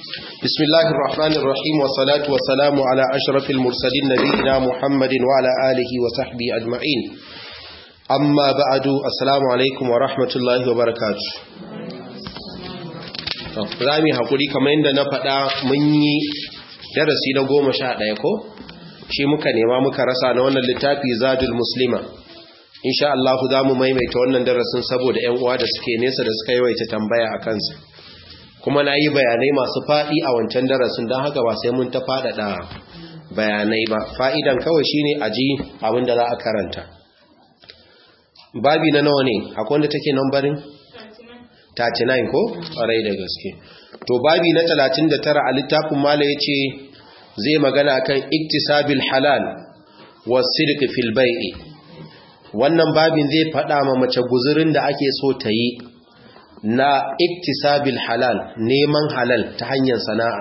بسم الله الرحمن الرحيم والصلاة والسلام على أشرف المرسلين نبينا محمد وعلى آله وصحبه أجمعين أما بعد السلام عليكم ورحمة الله وبركاته rami hakuri kamar yadda na faɗa mun yi darasi na goma sha ɗaya ko shi muka nema muka rasa na wannan littafi zadul muslima insha Allah za mu maimaita wannan darasin saboda 'yan uwa da suke nesa da suka yawaita tambaya a kansa kuma na yi bayanai masu faɗi a wancan darasin don haka ba sai mun ta faɗaɗa bayanai ba fa'idan kawai shine a ji abinda za a karanta babi na nawa ne akwai wanda take nambarin 39 ko ƙwarai da gaske to babi na 39 a littafin mala ya ce zai magana kan iktisabil halal wa sirki fil bai'i wannan babin zai faɗa ma mace guzurin da ake so ta yi na iktisabil halal neman halal ta hanyar sana'a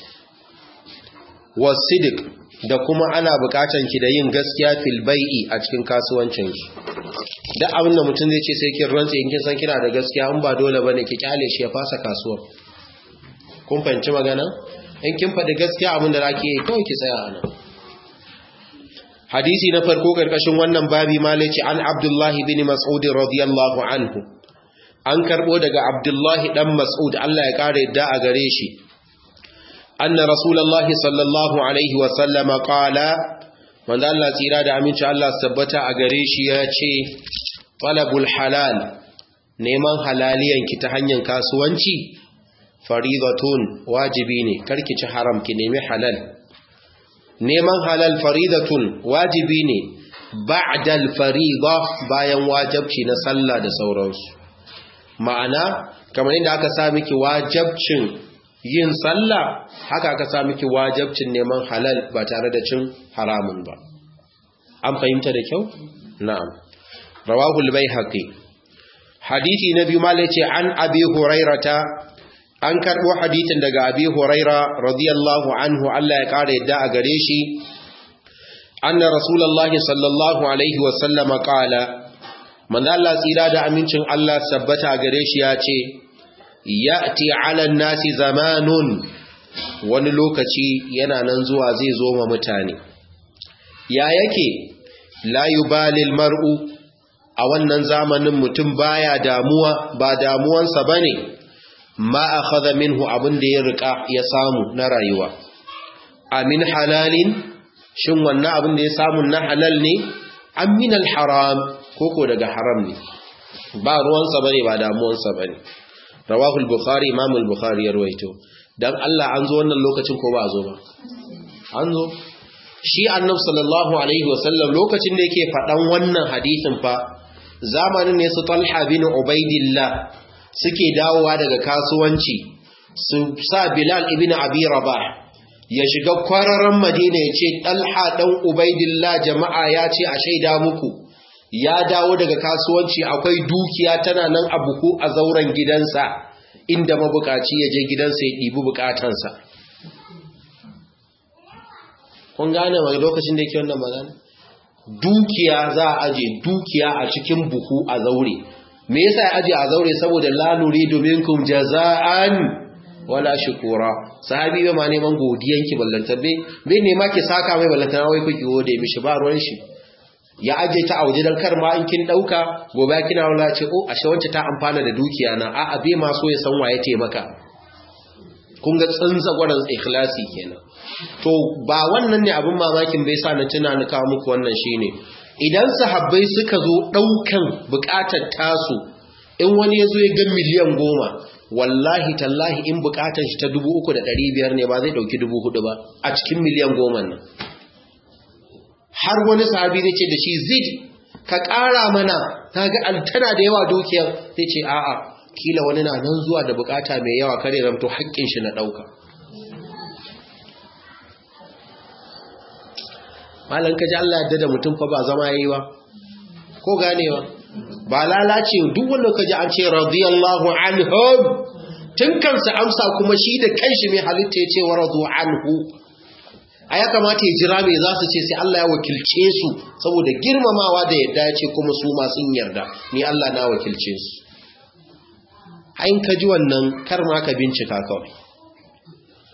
wasidik da kuma ana bukatan ki da yin gaskiya fil bai'i a cikin kasuwancin ki duk abin da mutum zai ce sai kin rantsa in kin san kina da gaskiya in ba dole bane ki kyale shi ya fasa kasuwa kun fahimci magana in kin faɗi gaskiya abin da zaki yi kawai ki tsaya a nan hadisi na farko karkashin wannan babi malaci an abdullahi bin mas'ud radiyallahu anhu an karbo daga abdullahi dan mas'ud Allah ya kare yadda a gare shi anna rasulullahi sallallahu alaihi wa sallama qala manzo Allah tsira da aminci Allah tabbata a gare shi ya ce talabul halal neman halaliyan ki ta hanyar kasuwanci faridatun wajibi ne karki ci haram ki nemi halal neman halal faridatun wajibi ne ba'dal farida bayan wajibci na sallah da sauransu ma'ana kamar inda aka sa miki wajabcin yin sallah haka aka sa miki wajabcin neman halal ba tare da cin haramun ba an fahimta da kyau na'am rawahu al-baihaqi hadisi na biyu malai ce an abi hurairata an karbo hadisin daga abi huraira radiyallahu anhu Allah ya kare yadda a gare shi anna rasulullahi sallallahu alaihi wa sallama qala manzo Allah tsira da amincin Allah sabbata gare shi ya ce ya'ti 'alan nasi zamanun wani lokaci yana nan zuwa zai zo ma mutane ya yake la yubalil mar'u a wannan zamanin mutum baya damuwa ba damuwansa bane ma akhadha minhu abin da ya rika ya samu na rayuwa amin halalin shin wannan abin da ya samu na halal ne amin haram koko daga haram ne ba ruwansa bane ba damuwansa bane rawahu al-bukhari imam al-bukhari ya rawaito dan Allah an zo wannan lokacin ko ba zo ba an zo shi annabi sallallahu alaihi wasallam lokacin da yake fadan wannan hadisin fa zamanin ne su Talha bin Ubaidillah suke dawowa daga kasuwanci su sa Bilal ibn Abi Rabah ya shiga kwararan Madina ya ce Talha dan Ubaidillah jama'a ya ce a shaida muku ya dawo daga kasuwanci akwai dukiya tana nan a buku a zauren gidansa inda mabukaci ya je gidansa ya ɗibi bukatansa kun gane mai lokacin da yake wannan magana dukiya za a aje dukiya a cikin buhu a zaure me yasa ya aje a zaure saboda la nuridu minkum jaza'an wala shukura sahabi bai ma neman godiyanki ballantar bai bai nema ki saka mai ballantar wai kuki gode mishi ba ruwan shi ya aje ta a waje don kar ma in kin dauka gobe kina wala ce oh ashe wance ta amfana da dukiya na a abe ma so ya san waye taimaka kun ga tsanza gwaran ikhlasi kenan to ba wannan ne abin mamakin bai sa na tuna ni kawo muku wannan shine idan sahabbai suka zo daukan bukatar tasu in wani ya zo ya ga miliyan goma wallahi tallahi in bukatar shi ta dubu uku da ɗari biyar ne ba zai ɗauki dubu hudu ba a cikin miliyan goma nan har wani sahabi zai ce da shi zid ka ƙara mana ta ga tana da yawa dukiyar zai ce a'a kila wani na nan zuwa da bukata mai yawa kare ramto haƙƙin shi na ɗauka malan ka ji Allah yadda da mutum fa ba zama yayi ba ko ganewa ba lalace duk wanda ka ji an ce radiyallahu anhum tun kansa amsa kuma shi da kanshi mai halitta ya ce wa radu anhu a ya kamata ya jira mai za su ce sai Allah ya wakilce su saboda girmamawa da yadda ya ce kuma su masu yarda ni Allah na wakilce su hain ka ji wannan kar ma ka bincika kawai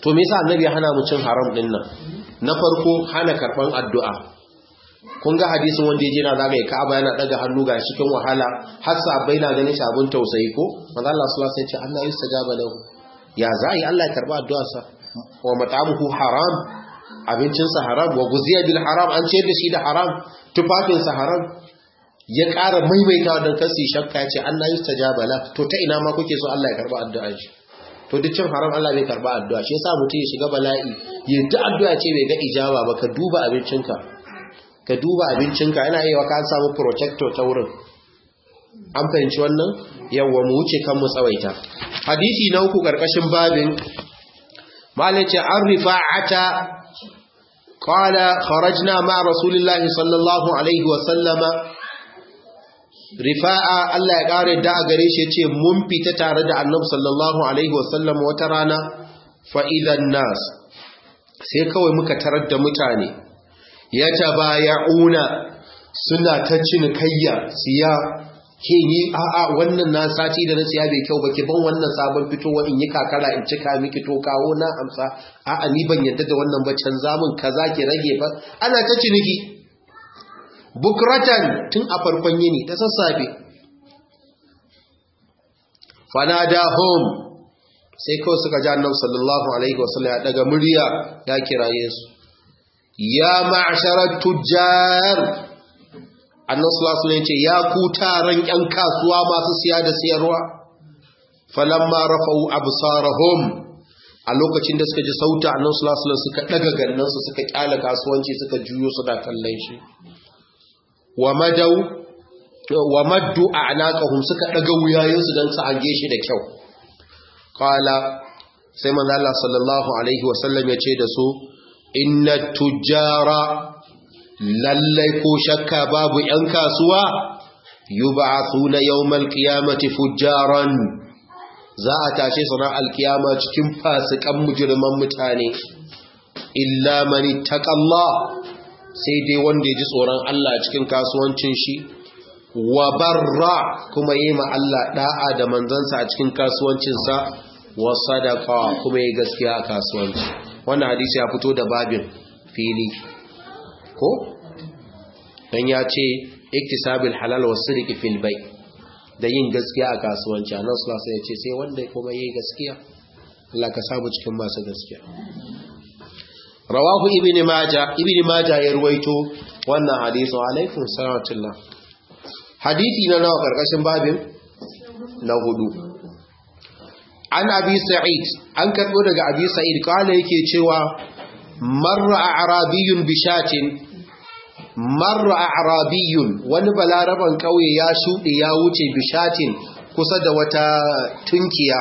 to me yasa annabi ya hana mu cin haram din nan na farko hana karban addu'a kun ga hadisin wanda yaje na zagaye Ka'aba yana daga hannu ga cikin wahala har sabai na ganin shi abun tausayi ko manzo Allah sallallahu alaihi wasallam ya ce Allah yustajaba lahu ya zai Allah ya karba addu'arsa wa mat'amuhu haram abincinsa haram wa guziya bil haram an ce da shi da haram tufafinsa haram ya ƙara maimaitawa don kasi shakka ya ce Allah yustajaba la to ta ina ma kuke so Allah ya karba addu'ar shi to duk cin haram Allah bai karba addu'a shi yasa mutum ya shiga bala'i ya ta addu'a ce bai ga ijaba ba ka duba abincinka ka duba abincinka yana yi wa ka samu protector ta wurin an fahimci wannan yawwa mu wuce kan mu tsawaita hadisi na uku karkashin babin malace an rifa'ata qala kharajna ma rasulillahi sallallahu alaihi wa sallama rifa'a Allah ya kare da a gare shi yace mun fita tare da annabi sallallahu alaihi wa sallam wata rana fa idan nas sai kawai muka tarar da mutane ya tabaya'una suna ta cinikayya siya ke yi a'a wannan na sati da na siya bai kyau ba ki ban wannan sabon fitowa in yi kakara in cika miki to kawo na amsa a'a ni ban yadda da wannan ba canza min kaza ki rage ba ana ta ciniki bukratan tun a farkon yini ta sassafe fanada home sai kawai suka ji annabi sallallahu alaihi wasallam ya daga murya ya kiraye su ya ma'sharat tujjar annan sulasun ce ya ku taron ‘yan kasuwa masu siya da siyarwa falamma rafa'u absarahum a lokacin da suka ji sauta annan sulasun suka daga gannansu suka kyala kasuwanci suka juyo su da kallon shi wa madau wa maddu a'naqahum suka daga wuyayensu don su hange shi da kyau qala sai manzo Allah sallallahu alaihi wasallam ya ce da su inna tujjara lallai ko shakka babu ‘yan kasuwa yi ba na yawmal kiyamati fujjaran za a tashe sana alkiyama cikin fasikan mujirman mutane illa mani taƙalla sai dai wanda ya ji tsoron Allah cikin kasuwancin shi wa barra kuma yi ma Allah ɗa'a da manzansa a cikin kasuwancinsa wa sadaka kuma yi gaskiya a kasuwanci wannan hadisi ya fito da babin fili ko dan ya ce iktisabil halal wa sirqi fil bay da yin gaskiya a kasuwanci annabi sallallahu alaihi ya ce sai wanda kuma yayi gaskiya Allah ka samu cikin masu gaskiya rawahu ibn majah ibn majah ya ruwaito wannan hadisi alaikum salatullah hadisi na nawa karkashin babin na hudu an abi sa'id an karbo daga abi sa'id kala yake cewa marra a'rabiyyun bishatin marra a'rabiyyun wani balaraban kauye ya shuɗe ya wuce bishatin kusa da wata tunkiya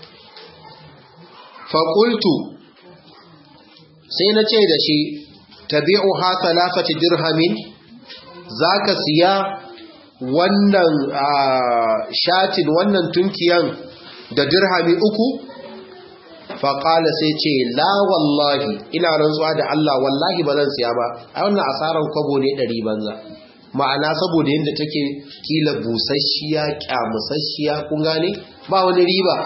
faƙultu sai na ce da shi tabi'u ha talafati dirhamin za ka siya wannan shatin wannan tunkiyan da dirhami uku faƙala sai ce la wallahi ina rantsuwa da Allah wallahi ba zan siya ba a wannan asaran kwabo ne ɗari banza ma'ana saboda yadda take kila busasshiya kyamusasshiya kun gane ba wani riba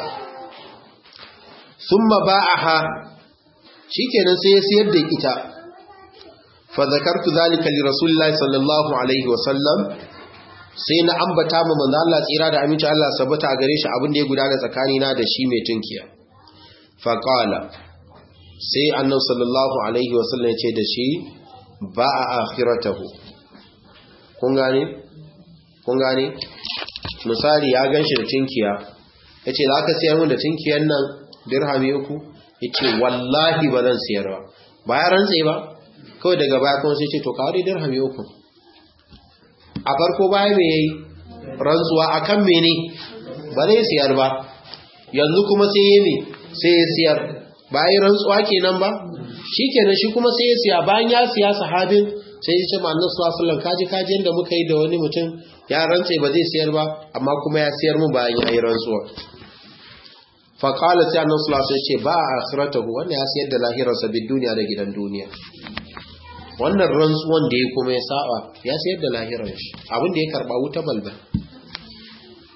sun ma ba a ha shi kenan sai ya siyar da ita fa zakartu zalika li rasulillahi sallallahu alaihi wasallam sai na ambata ma manzo Allah tsira da aminci Allah sabata a gare shi abin da ya gudana tsakanina da shi mai tunkiya faƙala sai annan sallallahu alaihi wasallam ce da shi ba a akhiratahu kun gane? kun gane? misali ya gan shi da tinkiya ya ce za ka siyar mun da tinkiyan nan dirhami uku ya ce wallahi ba zan siyar ba ba ya rantse ba kawai daga baya kuma sai ce to kawai dirhami uku a farko baya mai yayi rantsuwa akan mene ba zai siyar ba yanzu kuma sai yi mai sai ya siyar ba yi rantsuwa kenan ba shi kenan shi kuma sai ya siya bayan ya siya sahabin sai ya ce ma annabi sallallahu alaihi kaji kaji yanda muka yi da wani mutum ya rantse ba zai siyar ba amma kuma ya siyar mu bayan ya yi rantsuwa fa qala sai annabi sallallahu alaihi ce ba akhiratahu wanda ya siyar da lahirarsa bid duniya da gidan duniya wannan rantsuwan da ya kuma ya saba ya siyar da lahirar shi abin da ya karba wuta balbal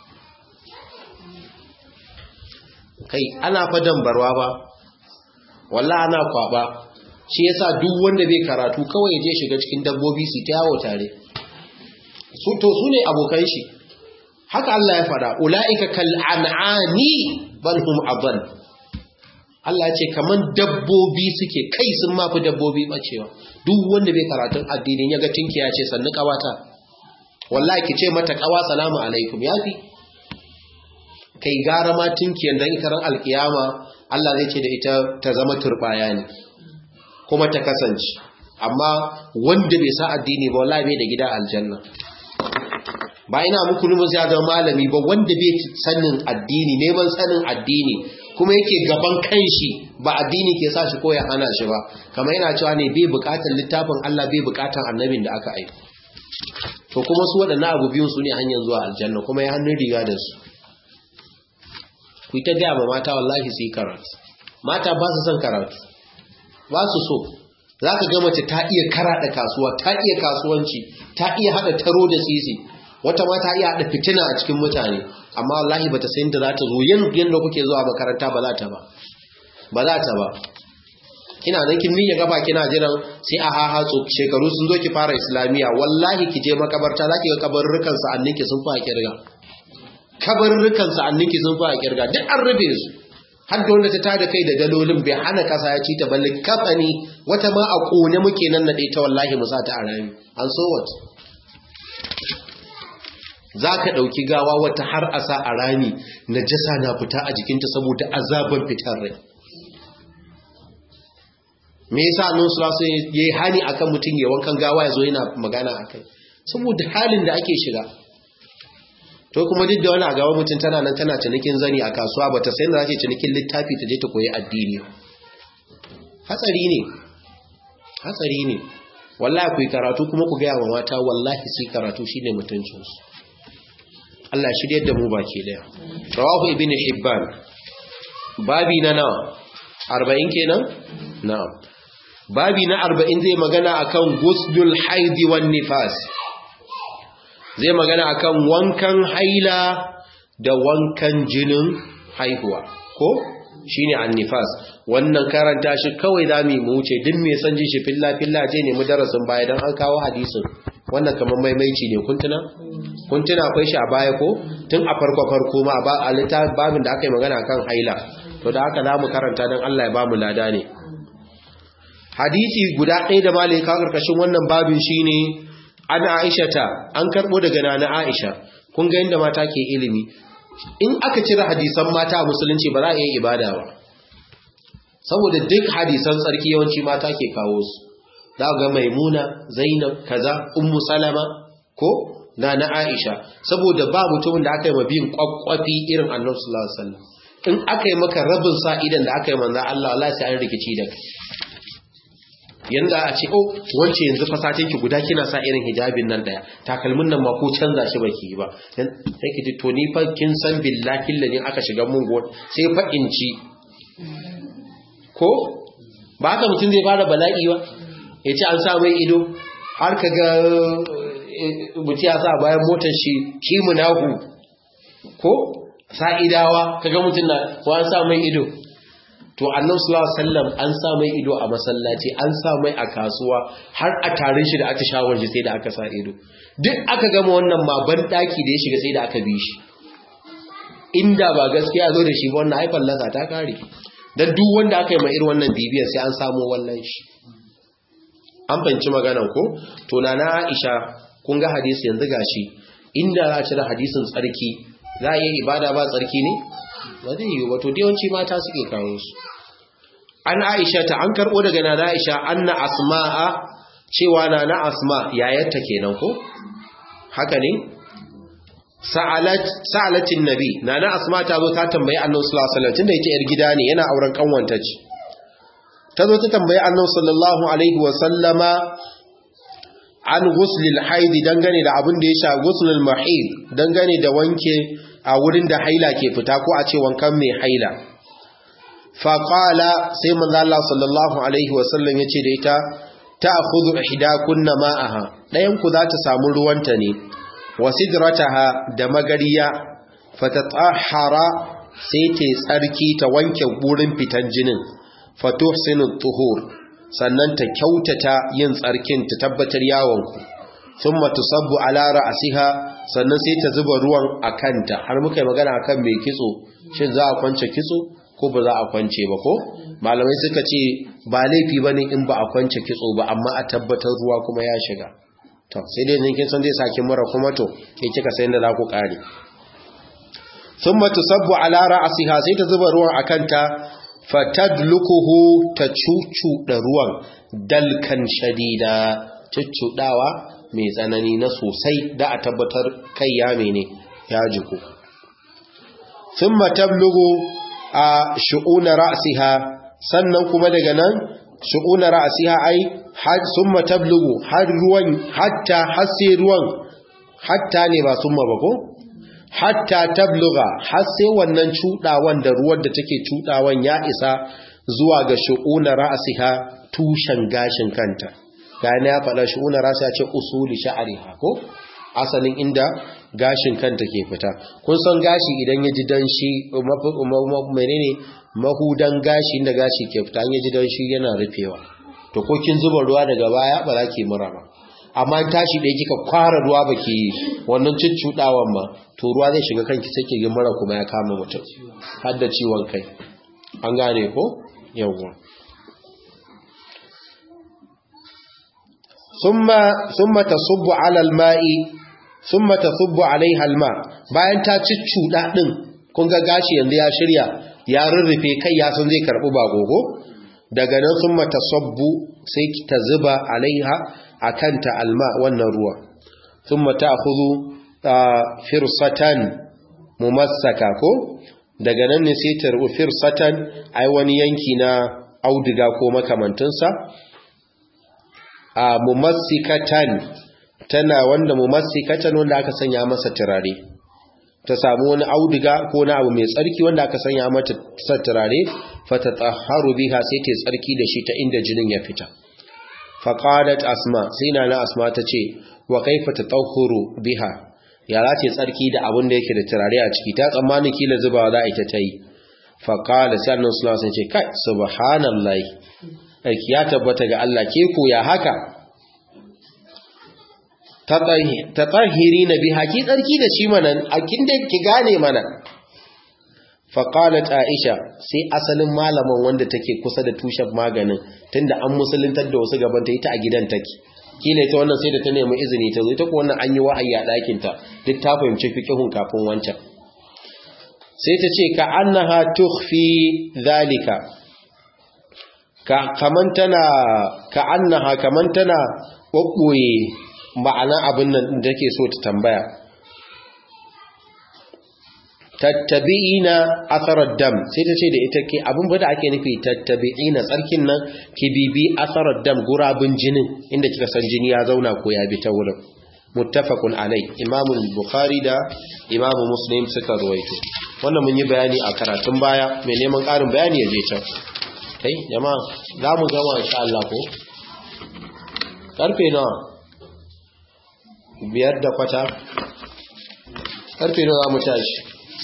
kai ana fadan barwa ba wallahi ana kwaba shi yasa duk wanda bai karatu kawai ya je shiga cikin dabbobi su ta yawo tare su to su ne abokan shi haka Allah ya fada ulaika kal an'ani bal hum adall Allah ya ce kaman dabbobi suke kai sun mafi dabbobi bacewa duk wanda bai karatun addinin ya ga tinkiya ce sannu kawata wallahi ki ce mata kawa salamu alaikum yafi kai gara ma tinkiyan dan ikaran alkiyama Allah zai ce da ita ta zama turbaya ne kuma ta kasance amma wanda bai sa addini ba wallahi bai da gida aljanna ba ina muku numu ya zama malami ba wanda bai sanin addini neman sanin addini kuma yake gaban kanshi ba addini ke sa shi ko ya hana shi ba kamar yana cewa ne bai bukatar littafin Allah bai bukatar annabin da aka aika to kuma su waɗannan abu biyun su ne hanyar zuwa aljanna kuma ya hannun riga da su ku ta gaya ma mata wallahi su yi karatu mata ba su son karatu ba su so za ka ga mace ta iya karaɗa kasuwa ta iya kasuwanci ta iya haɗa taro da sisi wata ma ta iya haɗa fitina a cikin mutane amma wallahi ba ta sayin da za ta zo yadda kuke zuwa makaranta ba za ta ba ba za ta ba kina nan kin miƙe gaba kina jiran sai a haha shekaru sun zo ki fara islamiya wallahi ki je makabarta za ki ga kabarurrukan sa'annin ki sun fa kirga kabarurrukan sa'annin ki sun fa kirga duk an rube su har da wanda ta tada kai da dalolin bai hana kasa ya ci ta balle kafani wata ma a kone muke nan na ta wallahi mu sa ta a rami an so what za ka ɗauki gawa wata har a sa a rami na jasa na fita a jikinta saboda azaban fitar rai me yasa annabi sallallahu alaihi wasallam yayi hani akan mutum ya wankan gawa yazo yana magana akai saboda halin da ake shiga to kuma duk da wani a gaban mutum tana nan tana cinikin zani a kasuwa bata sai da zata cinikin littafi ta je ta koyi addini hatsari ne hatsari ne wallahi ku yi karatu kuma ku gaya wa mata wallahi sai karatu shine mutuncinsu Allah shiryar da mu baki daya rawahu ibn hibban babi na nawa 40 kenan na'am babi na arba'in zai magana akan gusdul haidi wan nifas zai magana akan wankan haila da wankan jinin haihuwa ko shine annifas wannan karanta shi kawai zamu mu wuce duk me san ji shi filla filla je ne mu darasin baya dan an kawo hadisin wannan kamar maimaici ne kun tuna kun tuna akwai shi a baya ko tun a farko farko ma ba a littafin babin da aka yi magana kan haila to da haka zamu karanta dan Allah ya ba mu lada ne hadisi guda ɗaya da malai ka karkashin wannan babin shine an Aisha ta an karbo daga nana Aisha kun ga yanda mata ke ilimi in aka cire hadisan mata a musulunci ba za a yi ibada ba saboda duk hadisan tsarki yawanci mata ke kawo su za ga maimuna zainab kaza ummu salama ko nana Aisha saboda ba mutumin da aka yi mabiyin kwakwafi irin annabi sallallahu alaihi wasallam in aka yi maka rabin sa idan da aka yi manzo Allah wallahi sai an rikici da kai yanda a ce oh wance yanzu fasatin ki guda kina sa irin hijabin nan daya takalmin nan ma ko canza shi baki yi ba sai ki ji to ni fa kin san billahi ladin aka shiga mun go sai fa inci ko ba haka mutum zai fara bala'i ba ya ce an sa mai ido har ka ga mutum ya sa bayan motar shi kimunahu ko sa'idawa ka ga mutum na ko an sa mai ido to annan sallallahu alaihi wasallam an sa mai ido a masallaci an sa mai a kasuwa har a tarin shi da aka shawar shi sai da aka sa ido duk aka gama wannan ma ban daki da ya shiga sai da aka bi shi inda ba gaskiya zo da shi ba wannan haifar lasa ta kare dan duk wanda aka yi ma irin wannan bibiyar sai an samu wallan shi an fanci maganan ko to na na Aisha kun ga hadisi yanzu gashi inda za a cire hadisin tsarki za a yi ibada ba tsarki ne ba zai yi wato yawanci mata suke kawo su an aisha ta an karbo daga nana aisha anna asma'a cewa nana asma yayarta kenan ko haka ne sa'alat sa'alatin nabi nana asma ta zo ta tambayi annabi sallallahu alaihi wasallam tunda ita yar gida ne yana auren kanwanta ce ta zo ta tambayi annabi sallallahu alaihi wasallama an ghuslil haidi dangane da abin da ya sha ghuslul mahid dangane da wanke a wurin da haila ke fita ko a ce wankan mai haila faƙala sai manzo Allah sallallahu alaihi wasallam ya ce da ita ta akhudhu ihdakunna ma'aha ɗayan ku za ta samu ruwanta ne wasidrataha da magariya fatatahhara sai ta tsarki ta wanke wurin fitan jinin fatuhsinu tuhur sannan ta kyautata yin tsarkin ta tabbatar yawonku thumma tusabbu ala ra'siha sannan sai ta zuba ruwan a kanta har muka yi magana akan mai kitso shin za a kwance kitso ko ba za a kwance ba ko malamai suka ce ba laifi bane in ba a kwance kitso ba amma a tabbatar ruwa kuma ya shiga to sai dai kin san zai saki mura kuma to ke kika sai da za ku kare thumma tusabbu ala ra'siha sai ta zuba ruwan akan ta fatadlukuhu ta cucu da ruwan dalkan shadida cuccudawa mai tsanani na sosai da a tabbatar kai ya mene ya jiku thumma tablugu a shu'una ra'siha sannan kuma daga nan shu'una ra'siha ai har thumma tablugu har ruwan hatta hasse ruwan hatta ne ba summa ba ko hatta tabluga har sai wannan cudawan da ruwan da take cudawan ya isa zuwa ga shu'una ra'siha tushen gashin kanta gane ya faɗa shu'una ra'siha ce usuli sha'riha ko asalin inda gashin kanta ke fita kun san gashi idan ya ji danshi menene mahudan gashi inda gashi ke fita ya ji danshi yana rufewa to ko kin zuba ruwa daga baya ba za ki mura ba amma tashi ɗaya kika kwara ruwa ba ki wannan cuccuɗawan ma to ruwa zai shiga kanki sai ki mura kuma ya kama mutum har da ciwon kai an gane ko yawwa summa summa tasubbu ala alma'i summa tasubbu alaiha alma bayan ta cuccuɗa din kun ga gashi yanzu ya shirya ya rurrufe kai ya san zai karɓi ba gogo daga nan summa tasabbu sai ta zuba alaiha akanta alma wannan ruwa thumma ta'khudhu firsatan mumassaka ko daga nan ne sai ta rubu firsatan ai wani yanki na auduga ko makamantunsa a mumassikatan tana wanda mumassikatan wanda aka sanya masa turare ta samu wani auduga ko na abu mai tsarki wanda aka sanya mata turare fatatahharu biha sai ta tsarki da shi ta inda jinin ya fita faƙadat asma sai na na asma ta ce wa kaifa ta ɗaukuru biha ya za ce tsarki da abin da yake da turare a ciki ta tsammani kila zubawa za a ita ta yi faƙalat sai annan sulawa sun ce kai subhanallahi aiki ya tabbata ga Allah ke ko ya haka ta tsahiri na biha ki tsarki da shi mana a kin da ki gane mana faƙalat aisha sai asalin malaman wanda take kusa da tushen maganin tunda an musuluntar da wasu gaban ta ita a gidan take kila ita wannan sai da ta nemi izini ta zo ita ko wannan an yi wa'ayi a ɗakin ta duk ta fahimci fiqhun kafin wancan sai ta ce ka annaha tukhfi zalika ka kaman tana ka annaha kaman tana kokkoye ma'ana abin nan da take so ta tambaya tattabi'ina atharar dam sai ta ce da ita ke abin da ake nufi tattabi'ina tsarkin nan ki bibi atharar dam gurabin jinin inda kika san jini ya zauna ko ya bi ta wurin muttafaqun alai imamu bukhari da imamu muslim suka ruwaito wannan mun yi bayani a karatun baya mai neman karin bayani ya je can kai jama'a za mu gama insha Allah ko karfe nawa biyar da kwata karfe nawa za mu tashi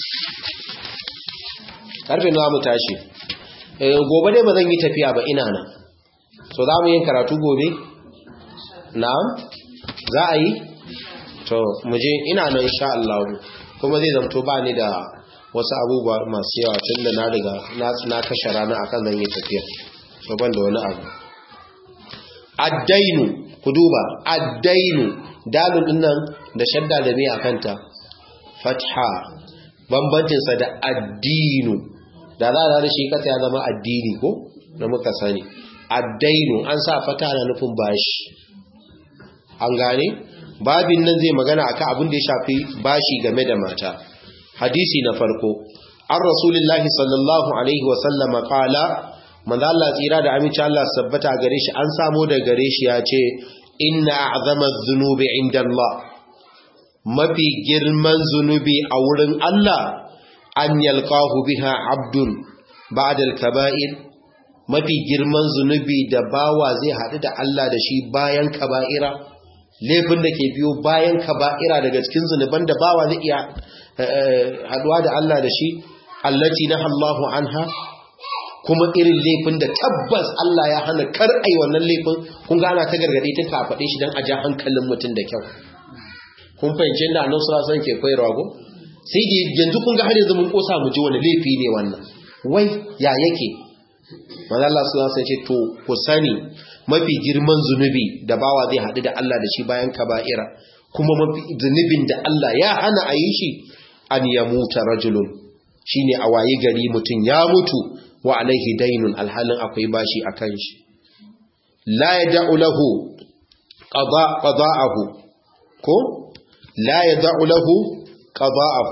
karfe nawa mu tashi gobe dai ba zan yi tafiya ba ina nan so za mu yin karatu gobe na'am za a yi to muje ina nan insha Allah kuma zai zamto ba ni da wasu abubuwa masu yawa tun da na riga na kashe rana akan zan yi tafiya so ban da wani abu addainu ku duba addainu dalil din nan da shadda da me akanta fatha bambancinsa da addinu da za a shi kasa ya zama addini ko na muka sani addainu an sa fata na nufin bashi an gane babin nan zai magana akan abin da ya shafi bashi game da mata hadisi na farko an rasulullahi sallallahu alaihi wasallama kala manzo Allah tsira da aminci Allah sabbata gare shi an samu da gare shi ya ce inna a'zama dhunubi inda Allah mafi girman zunubi a wurin Allah an yalqahu biha abdun ba'da al-kaba'ir mafi girman zunubi da bawa zai haɗu da Allah da shi bayan kaba'ira laifin da ke biyo bayan kaba'ira daga cikin zunuban da bawa zai iya haɗuwa da Allah da shi allati na Allahu anha kuma irin laifin da tabbas Allah ya hana kar ai wannan laifin kun ga ana ta gargade ta ta faɗe shi dan a ja hankalin mutum da kyau kun fahimci inda annabi sallallahu alaihi wasallam ke koyarwa go sai da yanzu kun ga har yanzu mun kosa mu ji wani laifi ne wannan wai ya yake manzo Allah sallallahu alaihi wasallam ce to ku sani mafi girman zunubi da bawa zai haɗu da Allah da shi bayan kaba'ira kuma mafi zunubin da Allah ya hana a yi shi an ya muta rajulun shine a waye gari mutum ya mutu wa alaihi dainun alhalin akwai bashi a kan shi la yad'u lahu qada qada'ahu ko la yad'u lahu qada'ahu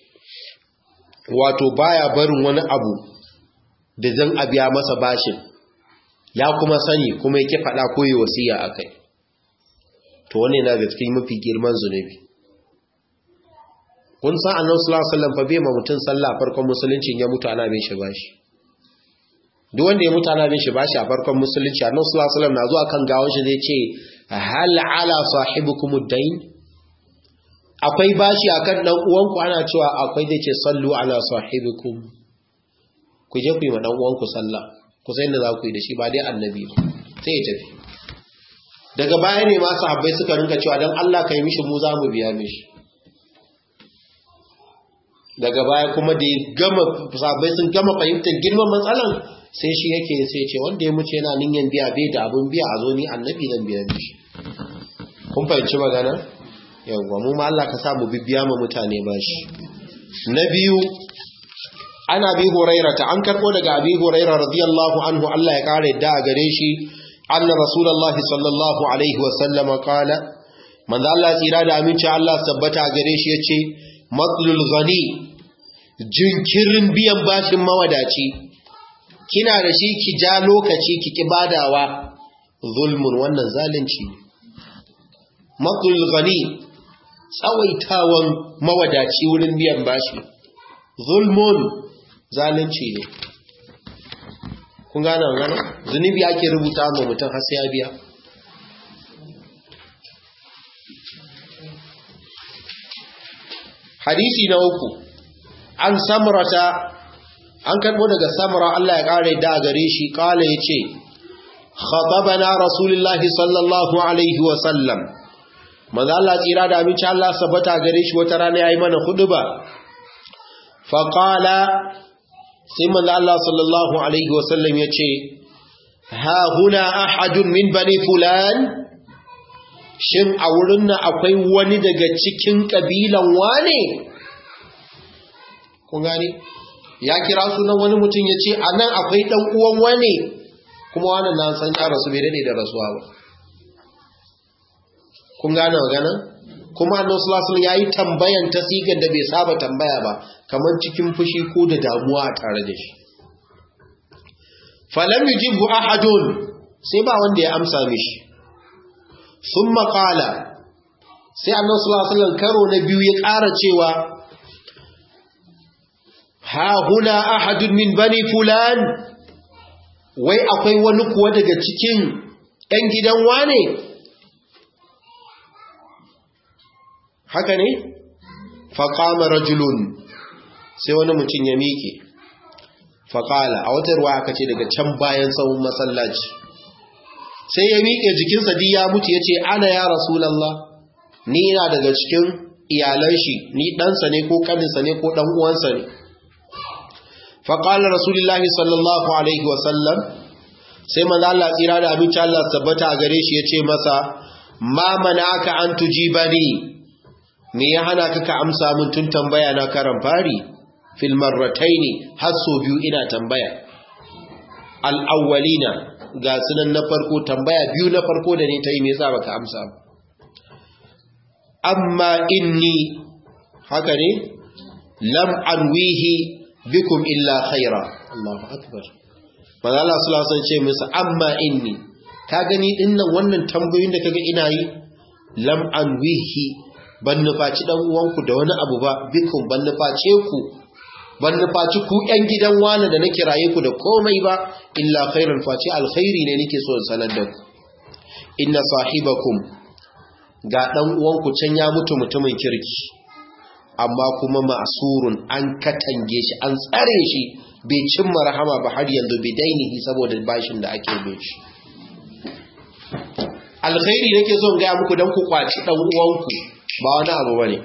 wato baya barin wani abu da zan abiya masa bashin ya kuma sani kuma yake faɗa ko yi wasiya akai to wannan yana ga cikin mafi girman zunubi kun san annabi sallallahu alaihi wasallam fa bai ma mutun sallah farkon musulunci ya mutu ana bin shi bashi duk wanda ya mutu ana bin shi bashi a farkon musulunci annabi sallallahu alaihi wasallam na zuwa kan gawon shi zai ce hal ala sahibukum ad-dain akwai bashi akan dan uwanku ana cewa akwai zai ce sallu ala sahibikum ku je ku yi ma dan uwanku sallah ku sai da za ku yi da shi ba dai annabi ba sai ya tafi daga baya ne ma sahabbai suka rinka cewa dan Allah kai mishi mu za mu biya mishi daga baya kuma da ya gama sahabbai sun gama fahimtar girman matsalan sai shi yake sai ce wanda ya mutu yana ninyan biya bai da abun biya a zo ni annabi zan biya mishi kun fahimci magana yawwa mu ma Allah ka sa mu bibiya ma mutane bashi na biyu ana bi huraira ta an karbo daga abi huraira radiyallahu anhu Allah ya kare da a gare shi anna rasulullahi sallallahu alaihi wa sallama qala manzo Allah tsira da aminci Allah tabbata a gare shi yace matlul ghani jinkirin biyan bashin mawadaci kina da shi ki ja lokaci ki ki badawa zulmun wannan zalunci matlul ghani tsawaitawan mawadaci wurin biyan bashi zulmun zalunci ne kun gane magana zunubi ake rubuta ma mutum har sai ya biya hadisi na uku an samrata an karbo daga samra Allah ya kare da gare shi kala yace khatabana rasulullahi sallallahu alaihi wa sallam manzo Allah tsira da abinci Allah sabata gare shi wata rana yayi mana huduba fa qala sai manzo Allah sallallahu alaihi wa sallam yace ha huna ahadun min bani fulan shin a wurin nan akwai wani daga cikin kabilan wane kun gani ya kira sunan wani mutum yace anan akwai dan uwan wane kuma wannan nan san ya rasu bai dade da rasuwa ba kun gane magana kuma annabi sallallahu alaihi wasallam yayi tambayan ta sigar da bai saba tambaya ba kamar cikin fushi ko da damuwa a tare da shi falam yujibu ahadun sai ba wanda ya amsa mishi thumma qala sai annabi sallallahu alaihi wasallam karo na biyu ya ƙara cewa ha huna ahadun min bani fulan wai akwai wani kuwa daga cikin ‘yan gidan wane haka ne faƙama rajulun sai wani mutum ya miƙe faƙala a wata ruwa aka ce daga can bayan tsawon masallaci sai ya miƙe jikinsa di ya mutu ya ce ana ya rasulallah ni ina daga cikin iyalan shi ni ɗansa ne ko ƙaninsa ne ko ɗan uwansa ne faƙalar rasulullahi sallallahu alaihi wasallam sai maza Allah tsira da abinci Allah tabbata a gare shi ya ce masa ma mana aka an tuji ba ni me ya hana ka ka amsa min tun tambaya na karan fari fil marrataini har so biyu ina tambaya al-awwalina ga sunan na farko tambaya biyu na farko da ne ta yi me yasa baka amsa ba amma inni haka ne lam anwihi bikum illa khaira Allahu akbar manzo Allah sallallahu alaihi ce musu amma inni ka gani dinnan wannan tambayoyin da kaga ina yi lam anwihi ban nufaci dan uwanku da wani abu ba bikum ban nuface ku ban nufaci ku ƴan gidan wani da nake raye ku da komai ba illa khairan faci alkhairi ne nake so in sanar da ku inna sahibakum ga dan uwanku can ya mutu mutumin kirki amma kuma ma'surun an katange shi an tsare shi bai cimma rahama ba har yanzu bai dainihi saboda bashin da ake bin shi alkhairi nake so in gaya muku don ku kwaci dan uwanku ba wani abu bane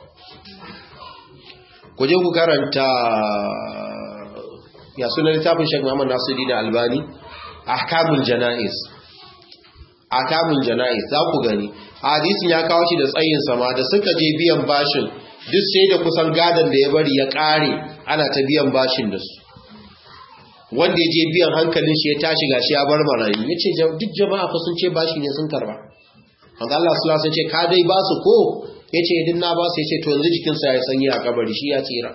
ku je ku karanta ya sunan littafin Sheikh Muhammad Nasiruddin Albani ahkamul janaiz ahkamul janaiz za ku gani hadisin ya kawo shi da tsayin sama da suka je biyan bashin duk sai da kusan gadan da ya bari ya kare ana ta biyan bashin da su wanda ya je biyan hankalin shi ya tashi gashi ya bar marayu ya ce duk jama'a fa sun ce bashi ne sun karba wanda Allah su lasa ce ka dai ba su ko ya ce idin na ba su ya ce to yanzu jikinsa ya sanyi a kabari shi ya tsira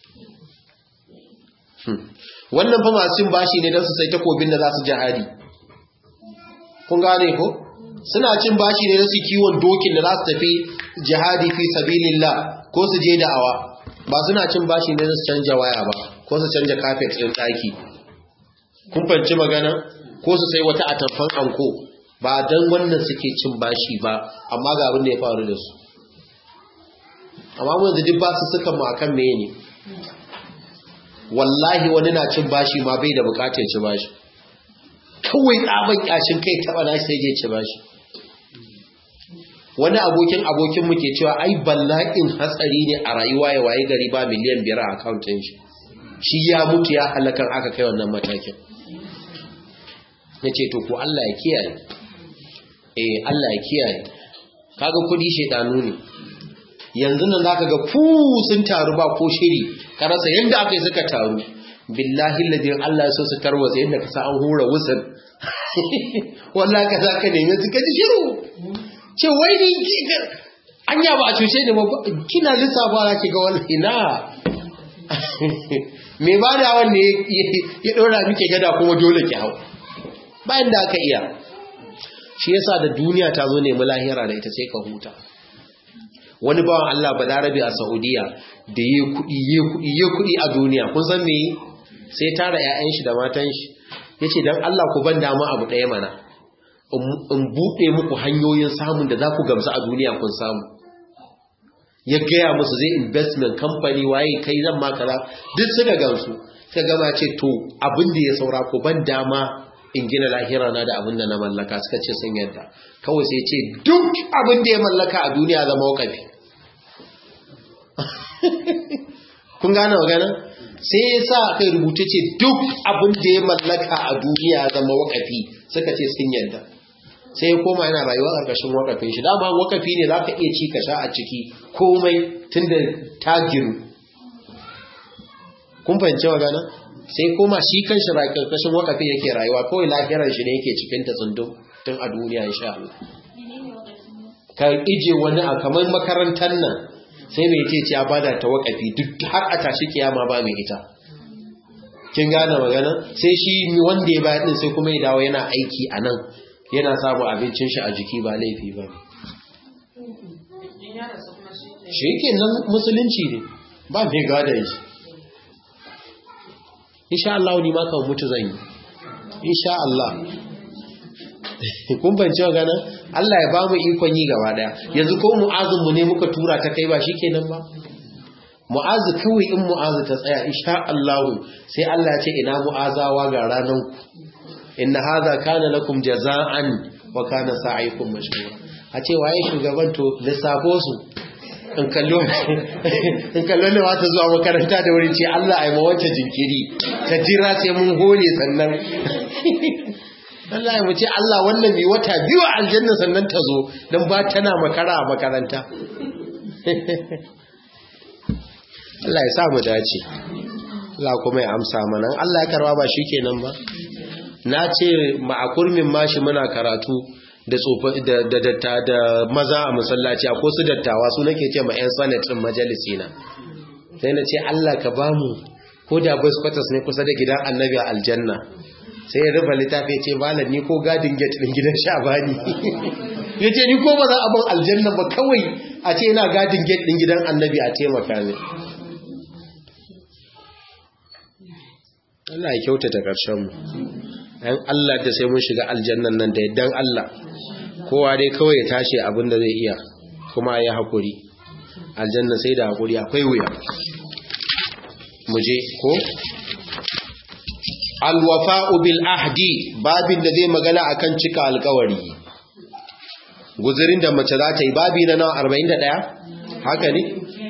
wannan fa masu bashi ne don su sai takobin da za su jihadi kun gane ko suna cin bashi ne don su kiwon dokin da za su tafi jihadi fi sabilillah ko su je da'awa ba suna cin bashi ne don su canja waya ba ko su canja kafet ɗin ɗaki kun fanci magana ko su sai wata atamfan anko ba don wannan suke cin bashi ba amma ga abin da ya faru da su amma mun da duk ba su suka mu akan meye ne wallahi wani na cin bashi ma bai da bukatar ci bashi kawai tsaban kyashin kai taba na sai je ci bashi wani abokin abokin mu ke cewa ai bala'in hatsari ne a rayuwa ya waye gari ba miliyan biyar a akauntun shi shi ya mutu ya halakan aka kai wannan matakin na ce to ko Allah ya kiyaye eh Allah ya kiyaye kaga kudi shedanu ne yanzu nan zaka ga fu sun taru ba ko shiri ka rasa yanda aka yi suka taru billahi ladin Allah ya so su tarwatsa yanda ka sa an hura wusul wallahi ka zaka nemi su kaji shiru ce wai ni anya ba a cuce ni ba kina lissafa ki ga wallahi na me ba da wanne ya ɗora muke gada kuma dole ki hau bayan da aka iya shi yasa da duniya ta zo nemi lahira da ita sai ka huta wani bawan Allah balarabe a Saudiya da yi kuɗi yi kuɗi yi kuɗi a duniya kun san me sai tara 'ya'yan shi da matan shi yace dan Allah ku ban dama abu ɗaya mana in buɗe muku hanyoyin samun da za ku gamsu a duniya kun samu ya gaya musu zai investment company waye kai zan ma kaza duk suka gamsu suka gama ce to abin da ya saura ko ban dama in gina lahira na da abin da na mallaka suka ce sun yadda kawai sai ce duk abin da ya mallaka a duniya zama wakafi kun gane magana sai ya sa aka rubuta ce duk abin da ya mallaka a duniya zama wakafi suka ce sun yadda sai ya koma yana rayuwa ƙarƙashin wakafin shi dama wakafi ne za ka iya ci ka sha a ciki komai tun da ta giru kun fahimci magana sai koma shi kan shi ƙarƙashin wakafi yake rayuwa kawai lahirar shi ne yake cikin ta tsundum tun a duniya insha Allah ka ije wani a kamar makarantar nan sai mai ce ya bada ta wakafi duk har a tashi kiyama ba mai ita kin gane magana sai shi wanda ya bayar din sai kuma ya dawo yana aiki a nan yana samun abincin shi a jiki ba laifi ba shi ke nan musulunci ne ba mai gada shi insha Allah ni ma kan mutu zan yi insha Allah kun banci magana Allah ya ba mu ikon yi gaba daya yanzu ko mu'azin mu ne muka tura ta kai ba shikenan ba mu'azu kawai in mu'azu ta tsaya insha Allah sai Allah ya ce ina mu'azawa ga ranan ku inna hadha kana lakum jaza'an wa kana sa'ikum mashkura a ce waye shugaban to lissafo su in kallo in kallo ne wata zuwa makaranta da wurin ce Allah ai ma wacce jinkiri ka jira sai mun hole sannan Allah ya mace Allah wannan mai wata biyu a aljanna sannan ta zo don ba tana makara a makaranta Allah ya sa mu dace Allah kuma ya amsa mana Allah ya karba ba shi kenan ba na ce ma'akurmin mashi muna karatu da datta da maza a masallaci a su dattawa su nake ce ma 'yan sanatin majalisi na sai na ce Allah ka ba mu ko da boys quarters ne kusa da gidan annabi a aljanna sai ya rufe littafi ce malam ni ko gadin gate din gidan shabani ya ce ni ko ba za a ban aljanna ba kawai a ce yana gadin gate din gidan annabi a taimaka ne Allah ya kyautata ƙarshen mu ɗan Allah da sai mun shiga aljannan nan da yaddan Allah kowa dai kawai ya tashi abin da zai iya kuma ya haƙuri aljanna sai da haƙuri akwai wuya mu je ko alwafa'u bil ahdi babin da zai magana akan cika alkawari guzurin da mace za ta yi babi na nawa 41 haka ne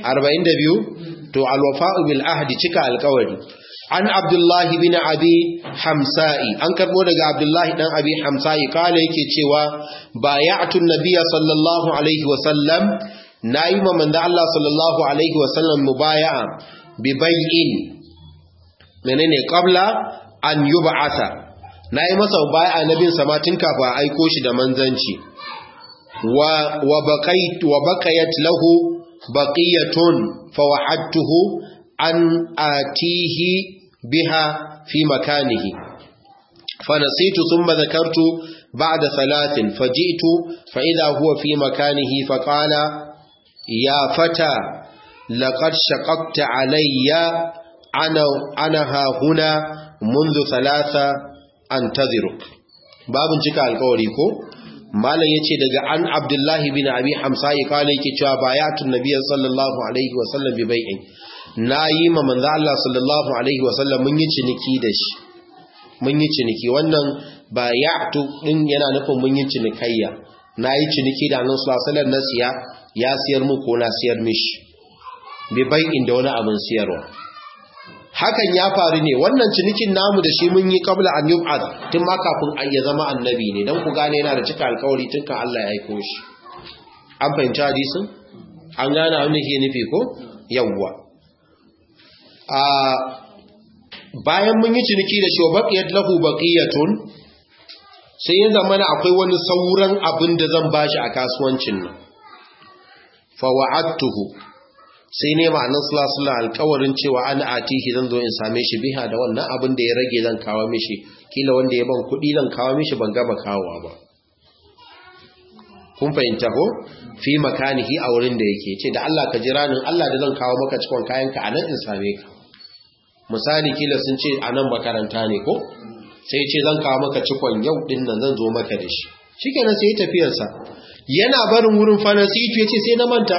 42 to alwafa'u bil ahdi cika alkawari an abdullahi bin abi hamsa'i an karbo daga abdullahi dan abi hamsa'i kala yake cewa bay'atu nabiyya sallallahu alaihi wa sallam nayi ma manzo Allah sallallahu alaihi wa sallam mubaya'a bi bai'in menene qabla an yub'atha nayi masa mubaya'a nabin sa ma tun kafa aiko shi da manzanci wa wa baqait wa baqayat lahu baqiyatun fa wa'adtuhu an atihi biha fi makanihi فنسيت ثم ذكرت بعد ثلاث فجئت فإذا هو في مكانه فقال يا فتى لقد شققت علي أنا, أنا ها هنا منذ ثلاثة أنتظرك باب جكا القولي كو malam yace daga an abdullahi bin abi hamsa ya kale yake cewa bayatun nabiyyi sallallahu alaihi wa sallam bi bai'in nayi ma manzo Allah sallallahu alaihi wa sallam mun yi ciniki da shi mun yi ciniki wannan bayatu din yana nufin mun yi cinikayya nayi ciniki da annabi sallallahu alaihi wa sallam na siya ya siyar mu ko na siyar mishi bi bai'in da wani abin siyarwa hakan ya faru ne wannan cinikin namu da shi mun yi kabla an yub'ad tun ma kafin an ya zama annabi ne dan ku gane yana da cika alkawari tun kan Allah ya aiko shi an fahimci hadisin an gane abin da ke nufi ko yawwa a bayan mun yi ciniki da shi baqiyat lahu baqiyatun sai ya zama akwai wani sauran abin da zan bashi a kasuwancin nan fa wa'adtuhu sai ne ma'anin sulasula alkawarin cewa ana atihi zan zo in same shi biha da wannan abin da ya rage zan kawo mishi kila wanda ya ban kuɗi zan kawo mishi ban gaba kawowa ba kun fahimta ko fi makanihi a wurin da yake ce da Allah ka jira ni Allah da zan kawo maka cikon kayanka a nan in same ka misali kila sun ce a nan makaranta ne ko sai ce zan kawo maka cikon yau din nan zan zo maka da shi shikenan sai tafiyarsa yana barin wurin fanasitu ya ce sai na manta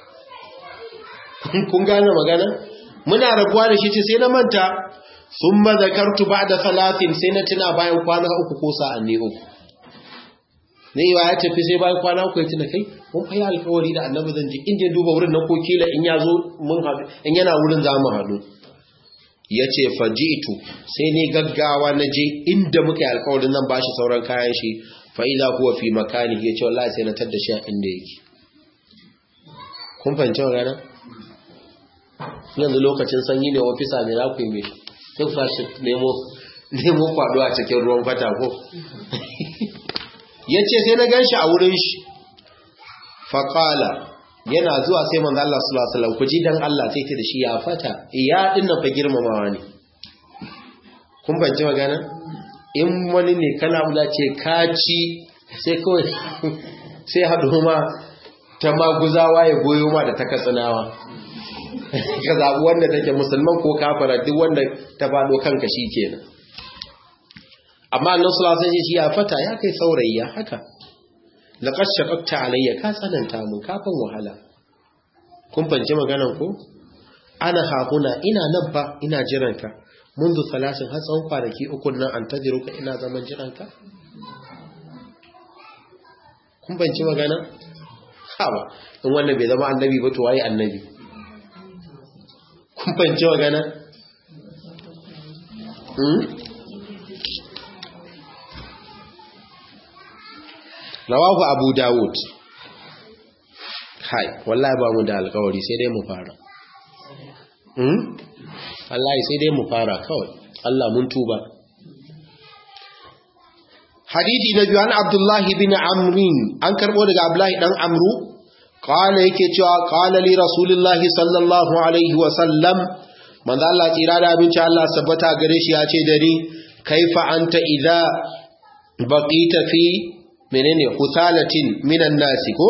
kun gane magana muna rabuwa da shi ce sai na manta sun mazakartu ba da salatin sai na tuna bayan kwana uku ko sa'anni uku ne yawa ya tafi sai bayan kwana uku ya tuna kai mun fa yi alkawari da annabi zan ji in je duba wurin na ko kila in ya zo mun haɗu in yana wurin za mu haɗu ya ce fajitu sai ne gaggawa na je inda muka yi alkawarin nan ba shi sauran kayan shi fa'ila kuwa fi makani ya ce wallahi sai na tadda shi a inda yake kun fahimci magana yanzu lokacin sanyi ne ofisa ne za ku yi mai duk fashi nemo kwado a cikin ruwan fata ko ya ce sai na gan shi a wurin shi faƙala yana zuwa sai manzo Allah sallallahu alaihi wasallam ku ji dan Allah sai ta da shi ya fata ya dinnan fa girmamawa ne kun banci magana in wani ne kana ula ce kaci sai kawai sai haɗu ma ta maguzawa ya goyo ma da ta katsinawa ka zaɓi wanda take musulman ko kafara duk wanda ta faɗo kanka shi kenan amma annan sulasan shi ya fata ya kai saurayi ya haka laƙar shaƙaƙta alayya ka tsananta mun kafin wahala kun fanci maganan ko ana hahuna ina nan fa ina jiranka mundu salasin har tsawon kwanaki uku nan an tajiru ka ina zaman jiranka kun fanci magana hawa in wannan bai zama annabi ba to waye annabi kun fahimci magana? rawahu abu dawud hai wallahi ba mu da alkawari sai dai mu fara wallahi sai dai mu fara kawai Allah mun tuba hadithi na biyu an abdullahi bin amrin an karbo daga abdullahi dan amru قال yake cewa qala li rasulillahi sallallahu alaihi wa sallam manzo Allah tsira da abinci Allah sabbata gare shi ya ce da ni kaifa anta idza baqita fi menene husalatin minan nasi ko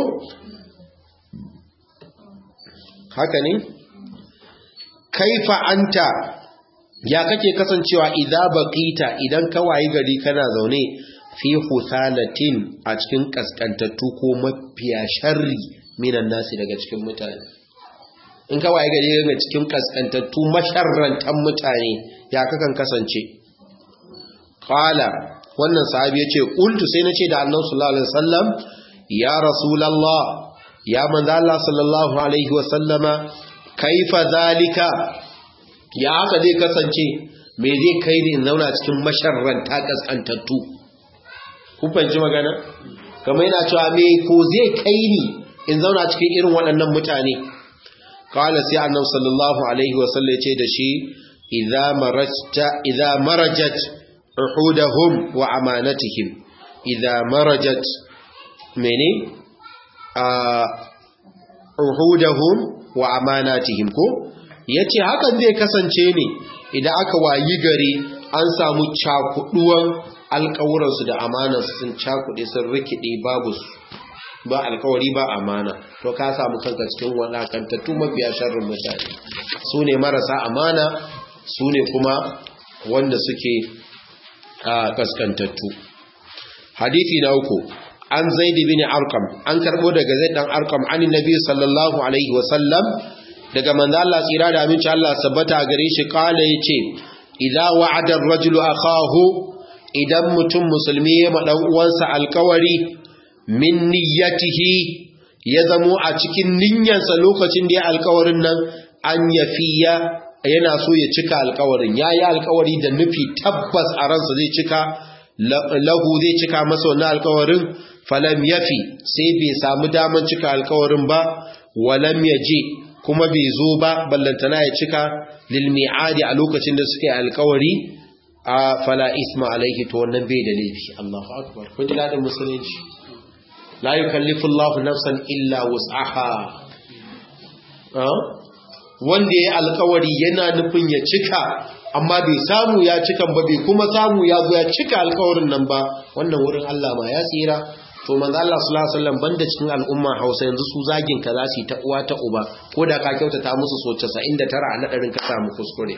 haka ne kaifa anta ya kake kasancewa idza baqita idan ka wayi gari kana zaune fi husalatin a cikin kaskantattu ko mafiya sharri minan nasi daga cikin mutane in ka waye gari daga cikin kaskantattu masharrantan mutane ya kakan kasance qala wannan sahabi yace qultu sai nace da annabi sallallahu alaihi wasallam ya rasulullah ya manzo Allah sallallahu alaihi wasallama kaifa zalika ya haka zai kasance me zai kai ni in zauna cikin masharranta kaskantattu kun fahimci magana kamar yana cewa me ko zai kai ni in zauna cikin irin waɗannan mutane kawai sai annabi sallallahu alaihi wasallam ce da shi idza marajta idza marajat uhudahum wa amanatihim idza marajat mene a uhudahum wa amanatihim ko yace hakan zai kasance ne idan aka wayi gari an samu cakuduwan alƙawuransu da amanarsu sun cakuɗe sun rikide babu su ba alkawari ba amana to ka samu kanka cikin wadakantattu mafiya sharrin mutane su ne marasa amana su ne kuma wanda suke a kaskantattu hadithi na uku an zaidi bin arkam an karbo daga zaid dan arkam an nabi sallallahu alaihi wasallam daga manzo Allah tsira da aminci Allah sabbata gare shi kala yace idza wa'ada ar-rajulu akahu idan mutum musulmi ya ma dan uwansa alkawari min niyyatihi ya zamo a cikin niyyarsa lokacin da ya alkawarin nan an yafiya yana so ya cika alkawarin ya yi alkawari da nufi tabbas a ransa zai cika lahu zai cika masa wannan alkawarin falam yafi sai bai samu daman cika alkawarin ba walam yaje kuma bai zo ba ballantana ya cika lil mi'adi a lokacin da suke alkawari a fala isma alaihi to wannan bai da laifi Allahu akbar kun ji dadin musulunci la yukallifu Allahu nafsan illa wus'aha wanda ya alkawari yana nufin ya cika amma bai samu ya cikan ba bai kuma samu ya zo ya cika alkawarin nan ba wannan wurin Allah ma ya tsira to manzo Allah sallallahu alaihi wasallam banda cikin al'umma Hausa yanzu su zagin ka za su yi ta uwa ta uba ko da ka kyautata musu so 99 a nadarin ka samu kuskure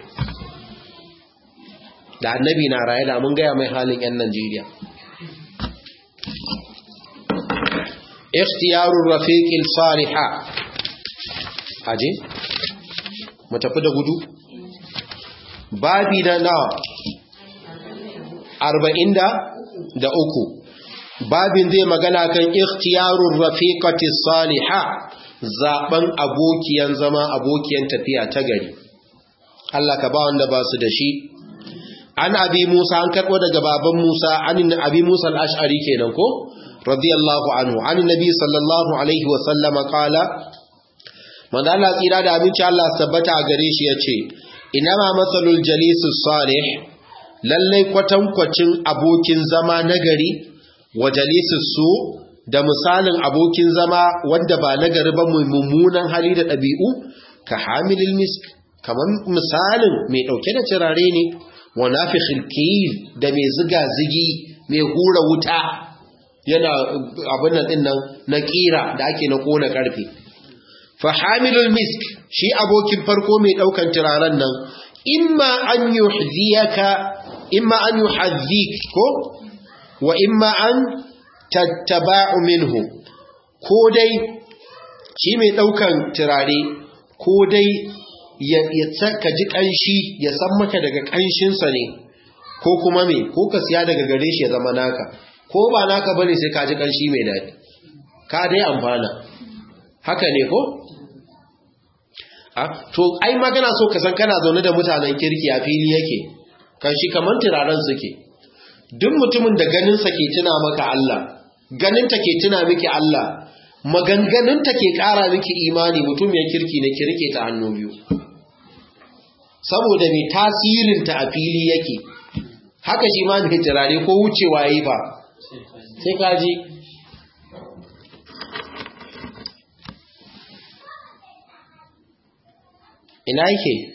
da annabi na raye da mun gaya mai halin yan Najeriya ikhtiyarur rafiqil salihah aje mu tafi da gudu babi na nawa arba'in da uku babin zai magana kan ikhtiyarun rafiqati saliha zaben abokiyan zama abokiyan tafiya ta gari Allah ka ba wanda ba su da shi an abi Musa an karbo daga baban Musa an abi Musa al-Ash'ari kenan ko radiyallahu anhu an nabi sallallahu alaihi wa sallama qala manzo Allah tsira da abinci Allah tabbata a gare shi yace inama masalul jalisus salih lallai kwatankwacin abokin zama nagari wa jalisus su da misalin abokin zama wanda ba nagari ba mai mummunan hali da ɗabi'u ka hamilil misk kamar misalin mai ɗauke da turare ne wa nafikhil kiyil da mai ziga zigi mai hura wuta yana abin nan din nan na kira da ake na kona karfe fa hamilul misk shi abokin farko mai daukan turaren nan imma an yuhdiyaka imma an yuhadhik ko wa imma an tattaba'u minhu ko dai shi mai daukan turare ko dai ya ka ji kanshi ya san maka daga kanshinsa ne ko kuma me ko ka siya daga gare shi ya zama naka ko ba naka bane sai ka ji kanshi mai daɗi ka dai amfana haka ne ko to ai magana so ka san kana zaune da mutanen kirki a fili yake kan shi kaman turaren suke duk mutumin da ganin sa ke tuna maka Allah ganin ta ke tuna miki Allah maganganun ta ke ƙara miki imani mutum ya kirki ne kirke ta hannu biyu saboda mai tasirin ta a fili yake haka shi ma mai turare ko wucewa yayi ba sai kaji ina yake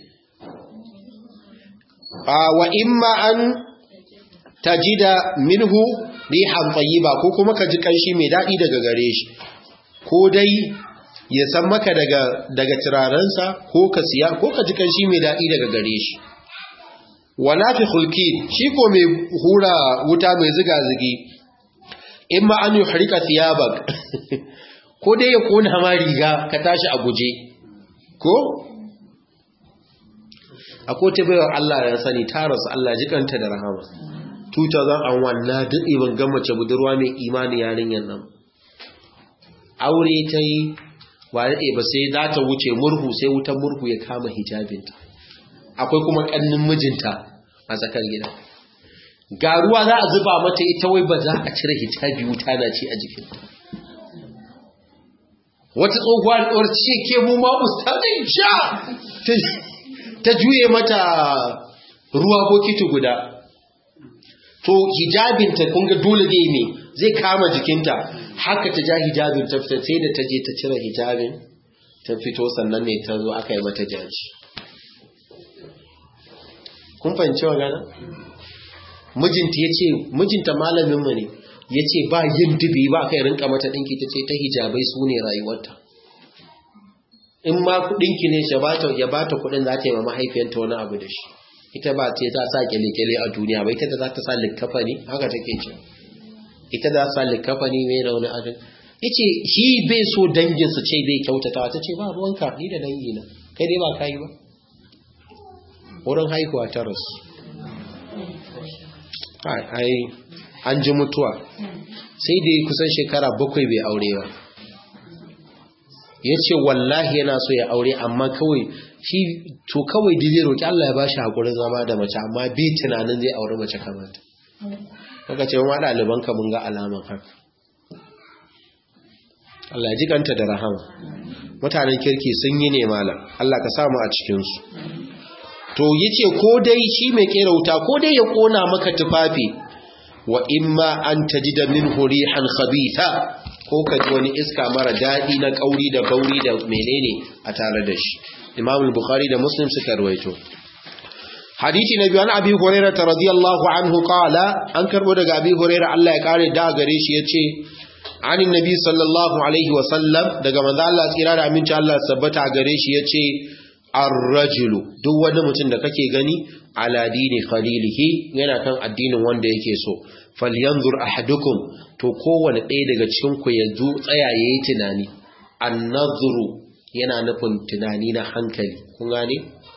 wa imma an tajida minhu rihan tayyiba ko kuma ka ji kanshi mai dadi daga gare shi ko dai ya san maka daga daga turarensa ko ka siya ko ka ji kanshi mai dadi daga gare shi wala fi khulqin shi ko mai hura wuta mai ziga zigi imma an yuhrika thiyabak ko dai ya kona ma riga ka tashi a guje ko akwai ta baiwa Allah ya sani ta rasu Allah jikanta da rahama 2001 na daɗe ban ga mace budurwa mai imani yarinyar nan aure ta yi ba daɗe ba sai za ta wuce murhu sai wutan murhu ya kama hijabinta akwai kuma ƙannin mijinta a tsakar gida ga ruwa za a zuba mata ita wai ba za a cire hijabi wuta na ci a jikinta wata tsohuwa da ce ke mu ma ustazin sha ta juye mata ruwa bokiti guda to hijabinta kun ga dole ne me zai kama jikinta haka ta ja hijabin ta fita sai da ta je ta cire hijabin ta fito sannan ne ta zo aka yi mata jaji kun fahimci wa gana mijinta ya ce mijinta malaminmu ne ya ce ba yin dubi ba kai rinka mata ɗinki ta ce ta hijabai su ne rayuwarta in ma kuɗinki ne ya ba ta kuɗin za ta yi ma mahaifiyanta wani abu da shi ita ba ce ta sa kyale-kyale a duniya ba ita da za ta sa likkafa ne haka take ce ita da sa likkafa ne mai da wani adin ya ce shi bai so danginsu ce bai kyautata ta ce ba ruwanka ni da dangina kai dai ba ka yi ba wurin haihuwa ta rasu ai an ji mutuwa sai da kusan shekara bakwai bai aure ba ya ce wallahi yana so ya aure amma kawai shi to kawai da zai roƙi Allah ya ba shi haƙurin zama da mace amma bi tunanin zai aure mace kamata kaka ce wa ɗaliban ka mun ga alaman haka Allah ya ji kanta da rahama mutanen kirki sun yi ne malam Allah ka samu a cikinsu to yace ko dai shi mai kera wuta ko dai ya kona maka tufafi wa imma an tajida minhu rihan khabitha ko ka ji wani iska mara daɗi na kauri da bauri da menene a tare da shi Imam al-Bukhari da Muslim suka rawaito Hadisi na biyu an Abi Hurairah radiyallahu anhu qala an karbo daga Abi Hurairah Allah ya kare da gare shi yace an annabi sallallahu alaihi wa sallam daga manzo Allah tsira da aminci Allah sabbata gare shi yace ar-rajulu duk wani mutum da kake gani ala dini khalilihi yana kan addinin wanda yake so falyanzur ahadukum to kowanne ɗaya daga cikin ku ya zo tsaya yayi tunani an-nazru yana nufin tunani na hankali kun gane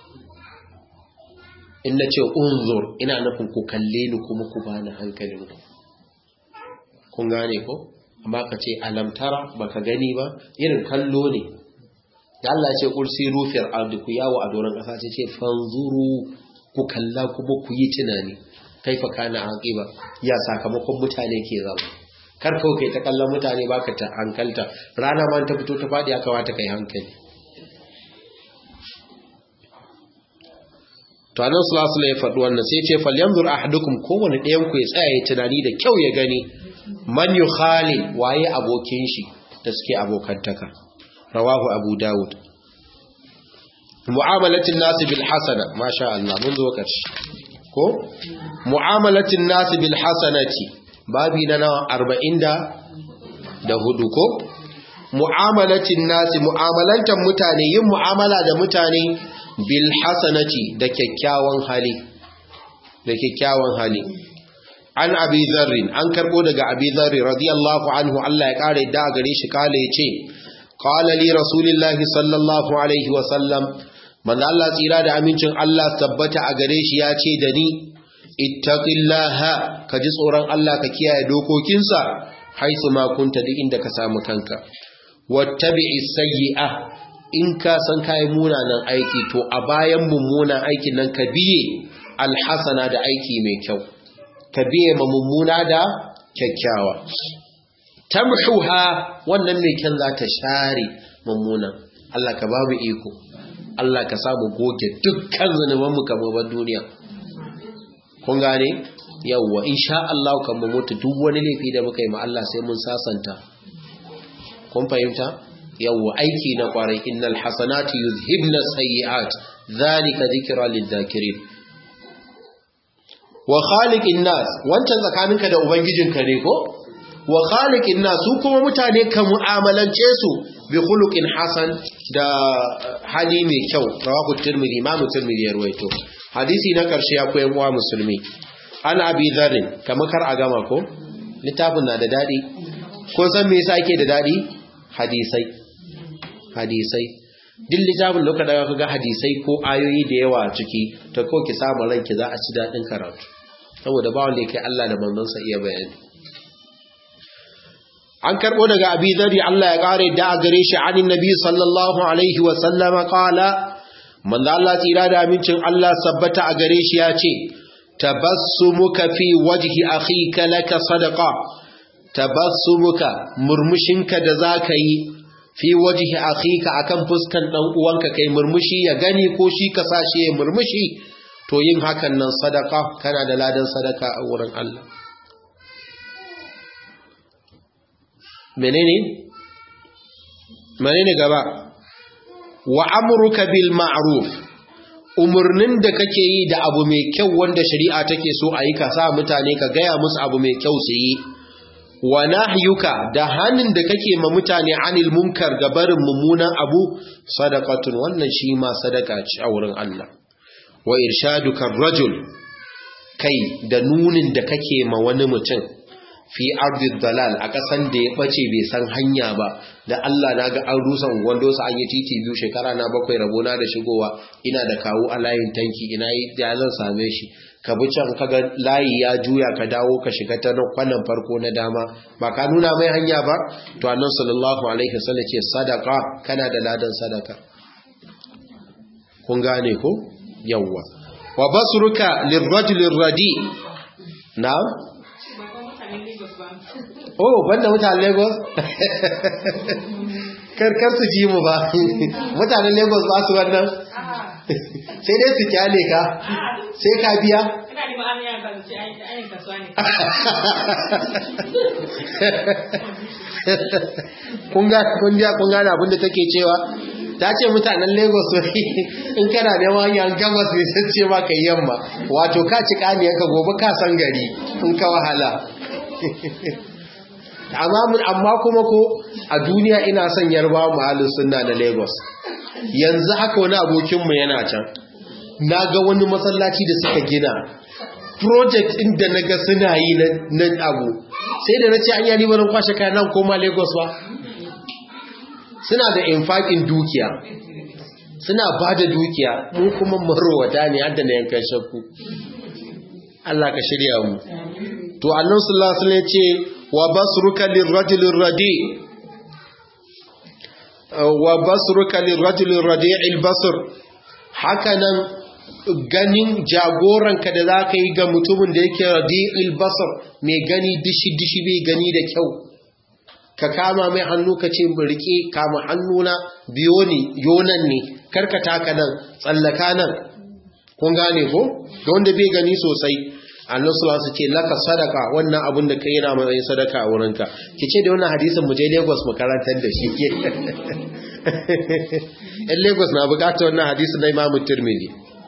in nace unzur ina nufin ku kalle ni kuma ku bani hankalin ku kun gane ko amma ka ce alamtara baka gani ba irin kallo ne da Allah ce kursi rufiyar ardi ku yawo a doron ƙasa ce ce fanzuru ku kalla kuma ku yi tunani kaifa kana aqiba ya sakamakon mutane ke zama kar kawai kai ta kallon mutane baka ta hankalta rana ma ta fito ta fadi ya kamata kai hankali to annabi sallallahu alaihi ya faɗi wannan sai ce falyanzur ahadukum kowane ɗayan ku ya tsaya ya tunani da kyau ya gani man yukhali waye abokin shi da suke abokantaka rawahu abu dawud mu'amalatin nasi bil hasana masha Allah mun zo karshe ko mu'amalatin nasi bil hasanati babi na nawa 40 da hudu ko mu'amalatin nasi mu'amalantan mutane yin mu'amala da mutane bil hasanati da kyakkyawan hali da kyakkyawan hali an abi zarrin an karbo daga abi zarri radiyallahu anhu Allah ya kare da gare shi kale yace qala li rasulillahi sallallahu alaihi wa sallam manzo Allah tsira da amincin Allah tabbata a gare shi ya ce da ni ittaqillaha ka ji tsoron Allah ka kiyaye dokokinsa haisu ma kunta duk inda ka samu kanka wattabi'i sayyi'a in ka san kai munanan aiki to a bayan mummunan aikin nan ka biye alhasana da aiki mai kyau ka biye ma mummuna da kyakkyawa tamhuha wannan mai kyan za ta share mummunan Allah ka babu iko Allah ka samu goge dukkan zanubanmu kamar ban duniya kun gane yawwa insha Allah kan mu mutu duk wani laifi da muka yi ma Allah sai mun sasanta kun fahimta yawwa aiki na kwarai innal hasanati yuzhibna sayyi'at zalika dhikra lidh-dhakirin wa khaliqin nas wancan tsakaninka da ubangijinka ne ko wa khaliqin nas su kuma mutane ka mu'amalance su bi khuluqin hasan da hali mai kyau rawahu tirmidhi imam tirmidhi ya ruwaito hadisi na karshe ya koyan wa musulmi an abi dharr kamar kar a gama ko littafin na da dadi ko san me yasa yake da dadi hadisai hadisai duk littafin da kaga ga hadisai ko ayoyi da yawa ciki to ko ki samu ranki za a ci dadin karatu saboda ba wanda yake Allah da manzonsa iya bayani an karbo daga abi zari Allah ya kare da a gare shi anin nabi sallallahu alaihi wa sallama qala manzo Allah tsira da amincin Allah sabbata a gare shi ya ce tabassumuka fi wajhi akhika laka sadaqa tabassumuka murmushinka da zaka yi fi wajhi akhika akan fuskan dan uwanka kai murmushi ya gani ko shi ka sashi ya murmushi to yin hakan nan sadaka kana da ladan sadaka a wurin Allah menene menene gaba wa amruka bil ma'ruf umurnin da kake yi da abu mai kyau wanda shari'a take so a yi ka sa mutane ka gaya musu abu mai kyau su yi wa nahyuka da hannun da kake ma mutane anil munkar ga barin mummunan abu sadaqatun wannan shi ma sadaka ce a wurin Allah wa irshaduka rajul kai da nunin da kake ma wani mutum fi ardid dalal a kasan da ya bace bai san hanya ba da Allah na ga an rusa wando sa an yi titi biyu shekara na bakwai rabona da shigowa ina da kawo a layin tanki ina yi da zan same shi ka bi can kaga layi ya juya ka dawo ka shiga ta kwanan farko na dama ba ka nuna mai hanya ba to annan sallallahu alaihi wasallam ce sadaka kana da ladan sadaka kun gane ko yawwa wa basruka lirrajul radi na'am oh banda mutanen Lagos karkar su ji mu ba mutanen Lagos ba su wannan sai dai su kyale ka sai ka biya kun gane abinda take cewa ta ce mutanen lagos in kana neman hanyar gabas mai sun ce maka yamma wato ka ci kaniyarka gobe ka san gari in ka wahala amma kuma ko a duniya ina son yarba mahallin suna da lagos yanzu haka wani abokinmu yana can na ga wani masallaci da suka gina project inda na ga suna yi na abu sai da na ce an yi barin kwashe kayan nan koma lagos ba suna da infakin dukiya suna ba da dukiya mun kuma marowata ne hadda na yankan shakku Allah ka shirya mu to annan sallallahu alaihi ce wa basruka lirrajulin radi wa basruka lirrajulin radi'il basr hakanan ganin jagoranka da za ka yi ga mutumin da yake radi'il basar mai gani dishi-dishi bai gani da kyau ka kama mai hannu ka ce rike kama hannuna biyo ne yonan ne karkata ka nan tsallaka nan kun gane ko ga wanda bai gani sosai annan su su ce laka sadaka wannan abin da ka yi na matsayin sadaka a wurinka ki ce da wannan hadisin mu je lagos mu karantar da shi ke yan lagos na bukatar wannan hadisin na imamu turmili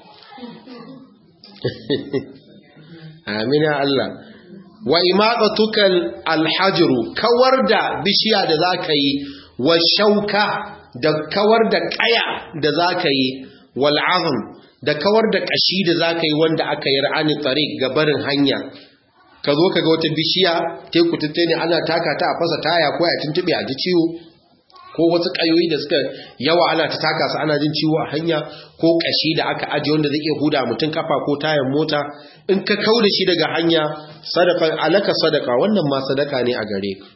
amina Allah wa imaqatukal alhajru kawar da bishiya da zaka yi wa shauka da kawar da kaya da zaka yi wal azm da kawar da kashi da zaka yi wanda aka yi ra'ani tariq gabarin hanya ka zo ka ga wata bishiya teku ne ana taka ta a fasa taya ko ya tuntube a ji ciwo ko wasu ƙayoyi da suka yawa ana ta taka su ana jin ciwo a hanya ko ƙashi da aka ajiye wanda zai iya huda mutum kafa ko tayan mota in ka kau da shi daga hanya sadaka alaka sadaka wannan ma sadaka ne a gare ka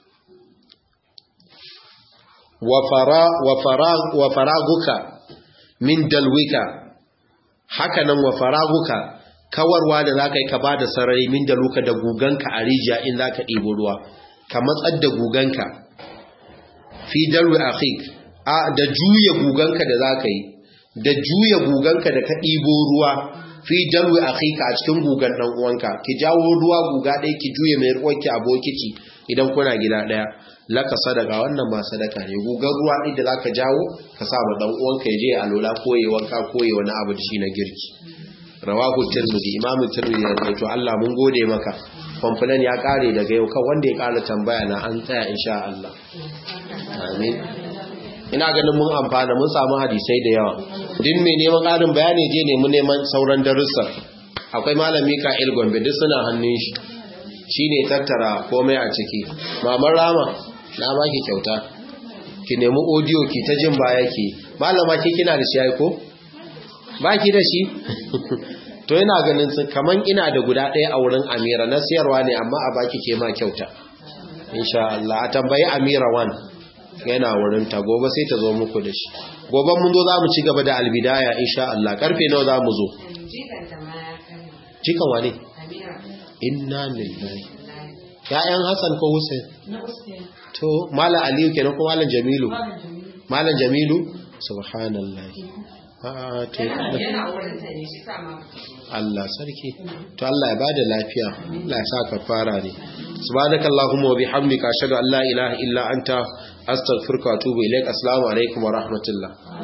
wa faraguka min dalwika haka nan wa faraguka kawarwa da za ka yi ka ba da sarari min daluka da guganka a rijiya in za ka ɗebo ruwa ka matsar da guganka fi darwi akhik a da juya guganka da zaka yi da juya guganka da ka ɗibo ruwa fi darwi akhika a cikin gugan dan uwanka ki jawo ruwa guga ɗaya ki juye mai ruwanki a bokiti idan kuna gida ɗaya laka sadaka wannan ma sadaka ne gugan ruwa ɗin da zaka jawo ka sa ma dan uwanka ya je a lola ko ya wanka ko ya wani abu da shi na girki rawahu tirmidhi imamu tirmidhi ya ce to Allah mun gode maka kwamfilan ya kare daga yau kan wanda ya kara tambaya na an tsaya insha Allah amin ina ganin mun amfana mun samu hadisai da yawa din mai neman ƙarin bayani je ne mun neman sauran darussa akwai malami Ka'il Gombe duk suna hannun shi shine tattara komai a ciki maman Rama na baki kyauta ki nemi audio ki ta jin baya ki malama ki kina da shi ai ko baki da shi to yana ganin sun kaman ina da guda ɗaya a wurin amira na siyarwa ne amma a baki ke ma kyauta insha Allah a tambayi amira wan yana wurin ta gobe sai ta zo muku da shi gobe mun zo za mu ci gaba da albidaya insha Allah karfe nawa za mu zo cikan wane inna lillahi ya'yan Hassan ko Hussein to malam Aliyu kenan ko malam Jamilu malam Jamilu subhanallah a to Allah sarki to Allah ya bada lafiya Allah ya sa kafara ne subhanakallahumma wa bihamdika ashhadu an la ilaha illa anta astaghfiruka wa atubu ilaik assalamu alaikum wa rahmatullah